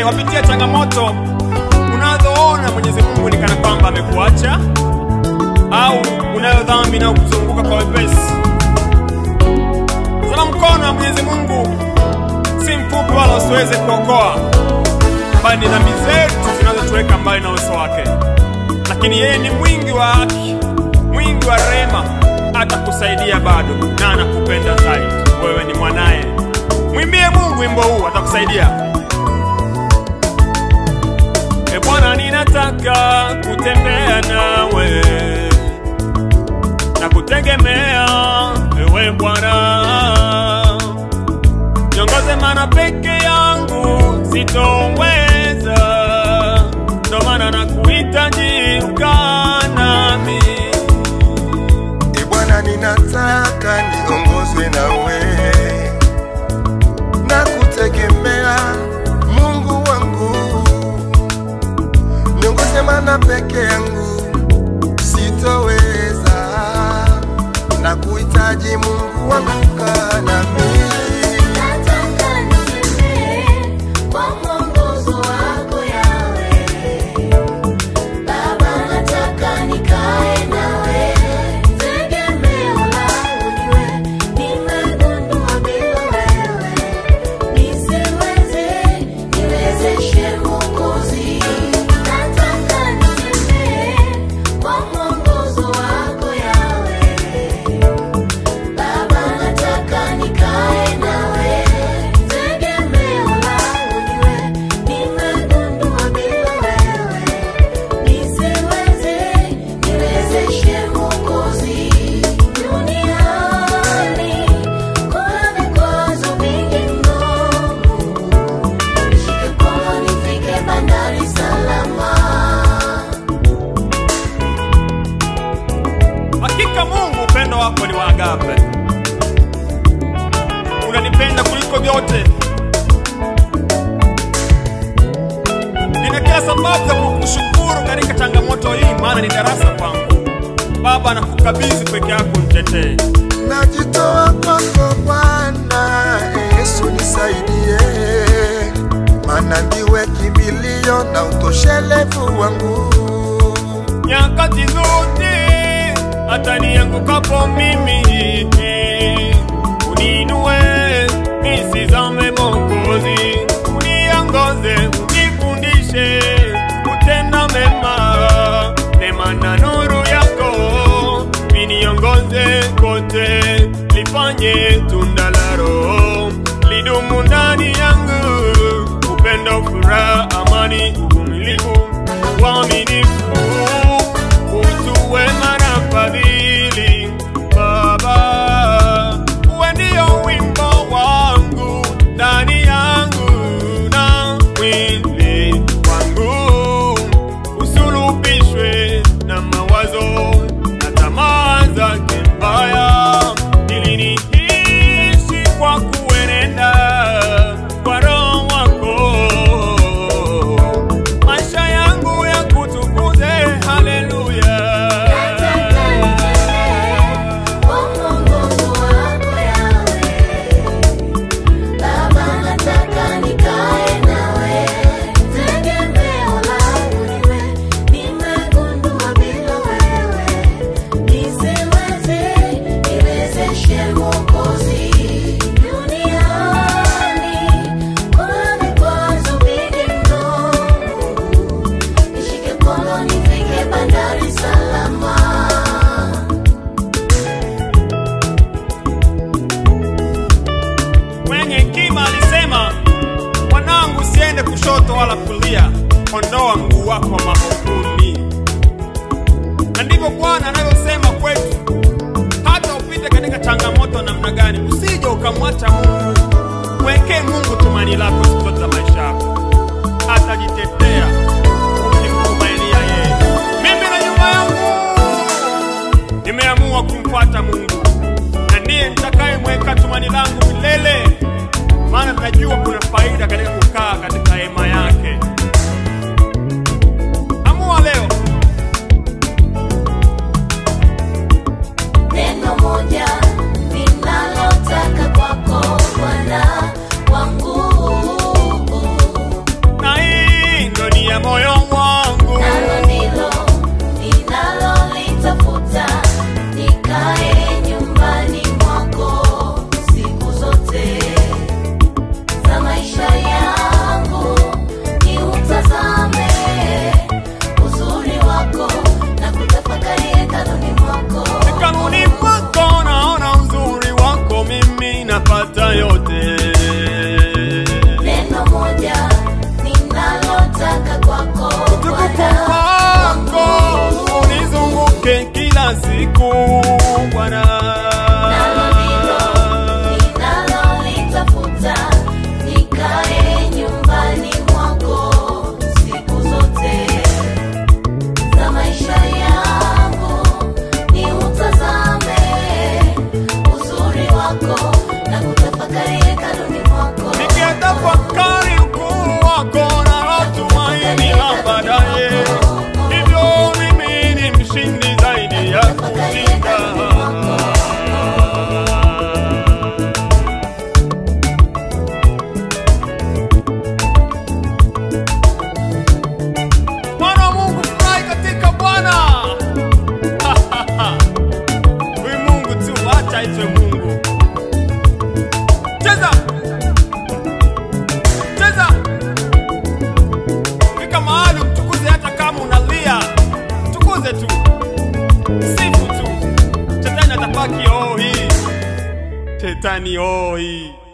wapitia changamoto unazoona Mwenyezi Mungu ni kana kwamba amekuacha au unayo dhambi inayokuzunguka kwa wepesi. Tazama, mkono wa Mwenyezi Mungu si mfupi wala usiweze kuokoa, bali ni dhambi zetu zinazotuweka mbali na uso wake. Lakini yeye ni mwingi wa haki, mwingi wa rehema, atakusaidia bado na anakupenda zaidi. Wewe ni mwanaye. Mwimbie Mungu wimbo huu, atakusaidia. E Bwana, ninataka kutembea nawe na kutegemea ewe Bwana, niongoze, maana peke yangu sitoweza, ndo maana nakuhitaji ukaa nami. E Bwana, ninataka niongozwe nawe na kutegemea Mungu wangu, niongoze, maana peke yangu sitoweza, na kuhitaji Mungu wangu, kaa nami. Nataka nitembee kwa mwongozo wako Yawe. Baba, nataka nikae nawe. Tegemeo langu ni wewe. Nimegundua bila wewe nisiweze. Niwezeshe Mwokozi. Nataka nitembee kwa mwongozo wako Yawe. Baba, nataka nikae nawe. Tegemeo langu ni wewe. Nimegundua bila wewe nisiweze. Niwezeshe Mwokozi. Duniani kuna vikwazo vingi mno. Nishike mkono nifike bandari salama. Hakika Mungu, upendo wako ni wa agape, unanipenda kuliko vyote. Nina kila sababu za kukushukuru katika changamoto hii, maana ni darasa kwangu. Baba, nakukabidhi peke yako, mtetee. Najitoa kwako Bwana Yesu, nisaidie, maana ndiwe kimbilio na utoshelevu wangu. nyakati zote, hata niangukapo mimi, uninue nisizame, Mwokozi, uniongoze, unifundishe kutenda mema, neema na nuru yako viniongoze kote, lifanye tunda la Roho lidumu ndani yangu, upendo, furaha, amani, uvumilivu, uaminifu, utu wema na fadhili. Baba, uwe ndio wimbo wangu ndani yangu na mwili wangu, usulubishwe na mawazo na tamaa zake mbaya, ili niishi kwa kuenenda kwa Roho wako, maisha yangu ya kutukuze. Haleluya. Nataka nitembee kwa mwongozo wako Yawe. Baba, nataka nikae nawe. Tegemeo langu ni wewe. Nimegundua bila wewe nisiweze. Niwezeshe Mwokozi. Duniani kuna vikwazo vingi mno. Nishike mkono nifike bandari salama. Mwenye hekima alisema, mwanangu, usiende kushoto wala kulia, ondoa mguu wako mahovuni. Na ndivyo Bwana anavyosema kwetu, hata upite katika changamoto namna gani, usije ukamwacha Mungu. Mwekee Mungu tumani lako siku zote za maisha yako, atajitetea ukimtumainia yeye. Mimi na nyumba yangu nimeamua kumfuata Mungu na ndiye nitakayemweka tumani langu milele, maana najua kuna faida katika kukaa katika hema yake. Amua leo, Neno moja ninalotaka kwako Bwana wangu, na tafakari ukuu wako na tumaini la baadaye. Hivyo mimi ni mshindi zaidi ya kushinda. Mwana wa Mungu, furahi katika Bwana. Huyu Mungu tu, acha aitwe Mungu. Cheza, cheza, fika mahali mtukuze, hata kama unalia, mtukuze tu, sifu tu. Shetani atabaki hoi, shetani hoi.